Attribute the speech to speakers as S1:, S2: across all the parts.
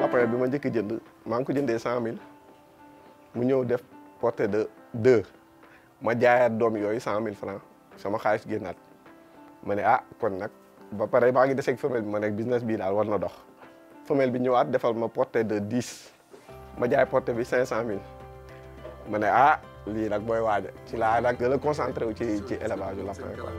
S1: lapin bi ma njëkk jënd maa ngi ko jëndee cent mille mu ñëw def portée de deux ma jaayaat doom yooyu cent mille franc sama xaalis génnaat ma ne ah kon nag ba pare maa ngi deseeg femelle bi ma nekk business bii daal war na dox femelle bi ñëwaat defal ma portée de dix ma jaay portée bi cinq cent mille ma ne ah lii nag booy waaja ci laa nag gën a concentré wu ci ci élevage yu lapin quoi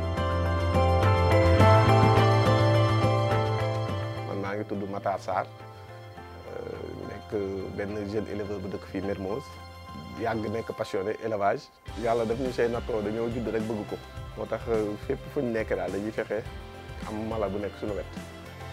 S1: man maa ngi tudd Matar Sarr nekk benn jeune éleveur bu dëkk fii Mermoz yàgg nekk passionné élevage yàlla daf ñu say nattoo dañoo judd rek bëgg ko moo tax fépp fu ñu nekk daal dañuy fexe am mala bu nekk suñu wet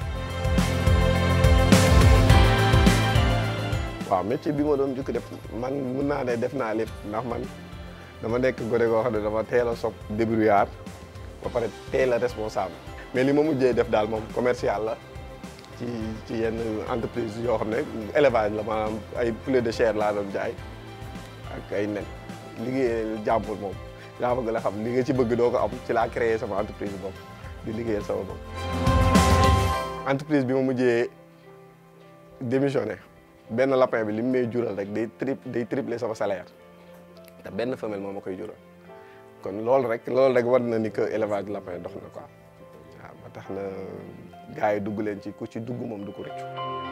S1: waaw métier bi ma doon jukki def man mun naa ne def naa lépp ndax man dama nekk gone goo xam ne dama teel a sob débrouillard ba pare teel a responsable mais li ma mujjee def daal moom commercial la ci ci yenn entreprise yoo xam ne élevage la maanaam ay poulet de chair laa doon jaay ak ay nen liggéey jàmbur moom yaa bëgg la xam li nga ci bëgg doo ko am ci laa créé sama entreprise bopp di liggéeyal sama bopp entreprise bi ma mujjee démissionné benn lapin bi li mu may jural rek day tri day tripler sama salaire te benn femelle moo ma koy jural kon loolu rek loolu rek war na ni que élevage lapin dox na quoi waaw ba tax na gars yi dugg leen ci ku ci dugg moom du ko rëccu.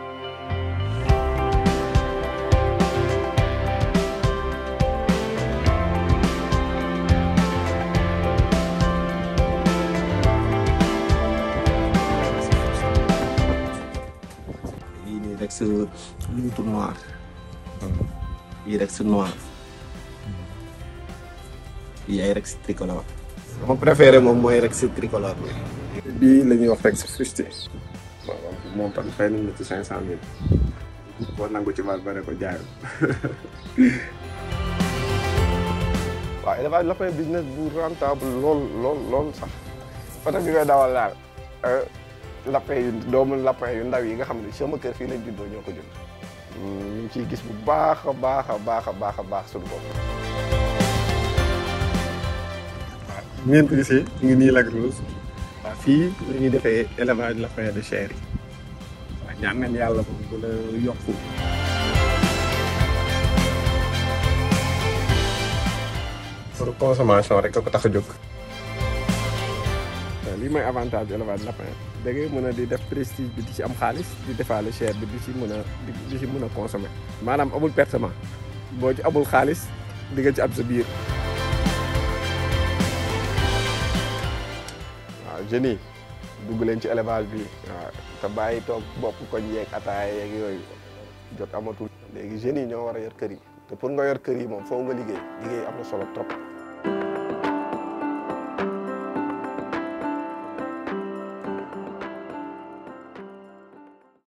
S2: yii nii rek sa luutu noir yii rek sa noir yii ay rek si tricolore sama préféré moom mooy rek si tricolore bi
S1: bii la ñuy wax rek si frustré waaw moom tam fay nañ la ci cinq cent mille boo nangu ci baat ba ne ko jaayul waaw élevage lapin business bu rentable lool lool lool sax parce que bi koy dawal daal lapin yu doomu lapin yu ndaw yi nga xam ne sama kër fii lañ juddoo ñoo ko jënd ñu ngi ciy gis bu baax a baax a baax a baax a baax suñu bopp waaw ngeen ko gisee ñu ngi nii Lac Rose waaw fii la ñuy defee élevage lapin de chair yi waaw ñaan nañ yàlla moom bu la yokku pour consommation rek a ko tax a jóg lii mooy avantage élevage lapin da ngay mën a di def prestige bi di ci am xaalis di defaale chair bi di ci mën a di ci mën a consommer maanaam amul pertement boo ci amul xaalis di nga ci am sa biir waaw jeunes yi dugg leen ci élevage bi waaw te bàyyi toog bopp koñ yeeg ataaya yeeg yooyu jot amatul léegi jeunes yi ñoo war a yor kër yi te pour nga yor kër yi moom foo nga liggéey liggéey am na solo trop